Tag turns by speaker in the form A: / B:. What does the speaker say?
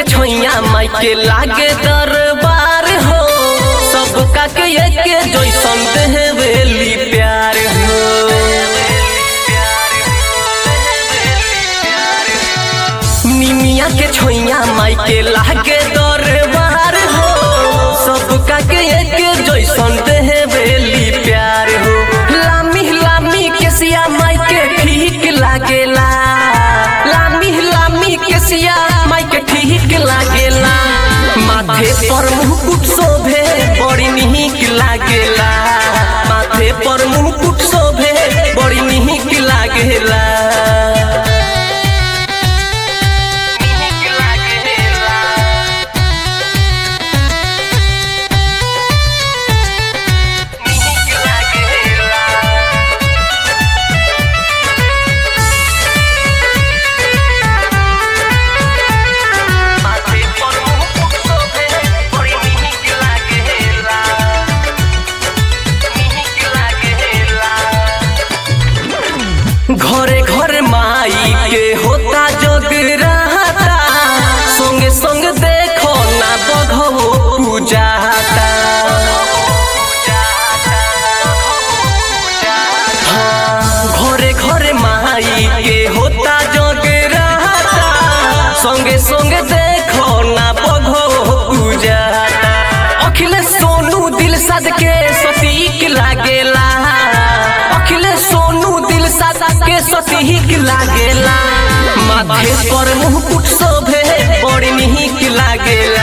A: छैया माई के लागे दरबार हो सबका के एके जैसन देवेली प्यार हो निमिया के छैया माई के लागे दरबार हो सबका के एके जैसन देवेली प्यार हो लामी लामी के सिया माई के ठीक लागेला लामी लामी के सिया माई के ठीक लागेला माथे पर मुकुट शोभे बड़ी निक लागेला माथे पर मुकुट शोभे बड़ी निक लागेला माथे पर मुकुट शोभे बड़ी निक लागेला निक लागेला घरे घरे माई के होता जगराता संगे संग देखो ना बघो पूजाता हाँ, घरे घरे माई के होता जगराता संगे संगे देखो ना बघो पूजाता अखिलेश सोनू दिल सद के सतीक लागेला अखिलेश सोनू दिल सद के सतीक लागेला माथे पर मुकुट शोभे बड़ी निक लागेला